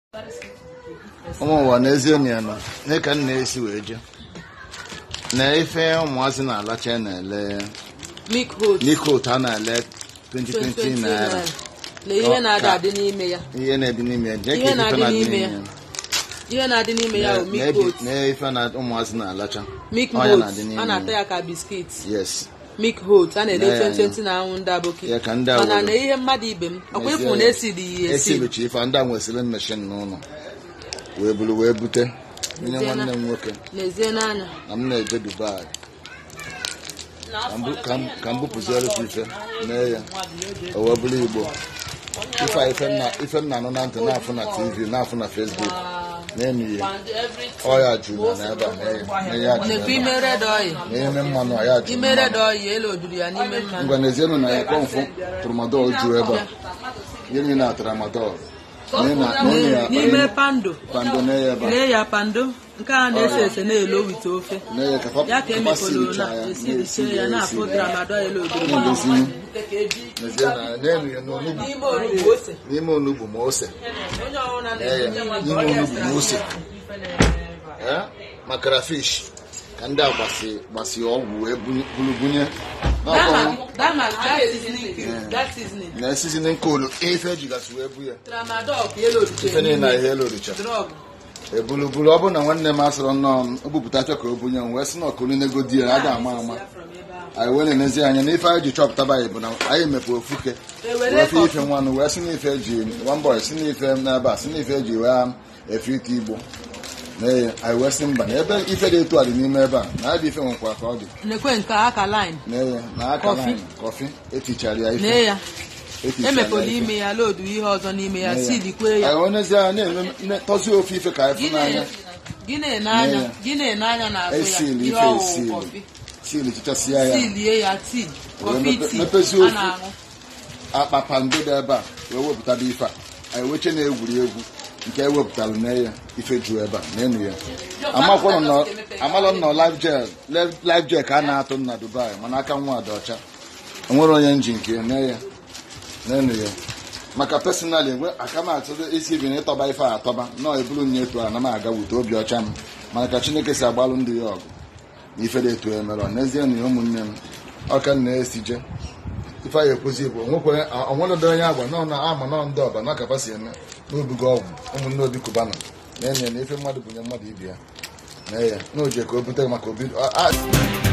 ụmụ ụwa n'ezie na ya nọ nye ka m na-esi wee je na ife ụmụazị na-alacha na-ele milk host n'ike a na-ele 2020 naira na ihe na-ada adị n'ime ya ihe na-ebi n'ime ya jee ka Ihe ife na-adị na-adị n'ime n'ime ya. ya ihe na-adị n'ime ya bụ milk Na-ebi- host na ife na ụmụazị na-alacha milk Ọ ya na-adị host n'ime a na-ata ya. ya ka biskit yes milk host a na-ele Ya, ya, ya. 2020 na anwụ ndị aboki Ya ka ndị a mana were. na ihe mmadụ ibe m ọkwa ịfụ na esiri ya esi esibicha ife ndị a nwesịrị mmeshin n'ụlọ wee buru wee bute nye Bute na- nwanne m nwoke n'ezie n'anya na m na-eje dubai ka m bu- ka m- ka m bupụziere gị ife mee ya o wee bụrụ igbo ife a ife m na- ife m na-anụ na ntị na-afụ na tv na-afụ na facebook na-enu ihe ọya juru na n'ebe a na- na ya juru nekwa ebe ime red oil a. na ime mmanụ a ya juru ime mmanụ. red oil elu oduru ya n'ime mmanụ ngwa n'ezienụ na ya kpọmfụ tramadol juru ebe a ihe niile na tramadol Nye na- nye ya n'ime pando pando na ya ebe a lee ya pando nke a na-ese ese na-elo wite ofe na ya ka fa- ya ka fa emepụrụ silicha na ya, esiriche na-esi ya ya, na-afụ esi ya. tramadol elu oduru Na-edozi n'ezie na n'elu ya n'onugbu n'ime orugbo ose n'ime onugbu ma ose onye ọbụla Ee, ya, na-eji n'ime onugbu ma ose Eh, ma crayfish ka ndị a gbasi gbasi ọgwụ wee bunye- bulu bunye N'ọkwa dama that seasoning cube that seasoning na seasoning kolu ife ejigasị wee bu ya tramadol ka elu ife oduru niile na ihe eloricha drọg ebulubulu ọ bụrụ na nwanne m asịrọ nnọọ o bupụtacha ka o bunye m wee sị na ọkụlinego di ya a ga-ama ama anyị wee na-enezi anya na ife anyị ji chọpụtaba anyị bụ na anyị mepe ofuke Ewere wee fe kọfị. ife nwanụ wee sị na ife eji nwambọ si na ife n'ebe a si na ife eji wee efe ite igbo N'ezie, anyị wee sị mba na ebe ife dị etu a dị n'ime ebe a na ebe ife nwekwa ka ọ dị nekwe nke aka line N'ezie, na aka Kọfị. line kọfị etichara ya nee ife ya etichara emepụla ya ife. ime ya lodu ihe ọzọ n'ime ya N'ezie. silikwe ya anyị wee n'ezie anya na-eme ne- tọzie ofe ife ka anyị fụ gị n'anya na- gị na-ene anya Nee ya. gị na-ene anya n'azụ ya esili ihe ife ọwụwụ esili kọfị sili chichasịa ya silie ya tii kọfị mepe- tii mepezi a ofe. na-aṅụ akpa pando dị ebe a wee wepụtaba ife a anyị weche na-egwuri egwu nke ewepụtara na ya ife juru ebe a n'enu ya amakwanụ nọ amalụ m nọ live gel live gel ka a na-atụ m na dubai mana aka nwa dị ọcha enwere onye nji nke ya nee ya n'enu ya maka personally enwe aka m atụrụ isi ibi na ịtọba ife a atọba nọọ eburu nye etu a na m aga wute obi ọcha m mana ka chineke si agbalụ ndị ya ọgụ na ife dị etu ya mere ọ n'ezie na ya ụmụnne m ọka m na-esi je ife anyị ekwuzi bụ onwekwe onwerodo onye agwa nọ na ama nọ ndị ọba na kapa si eme n'obugo ọgwụ ụmụnne obi kubana na enye na ife mmadụ bunye mmadụ ibe ya na ya na oje ka o bute maka obi a- a-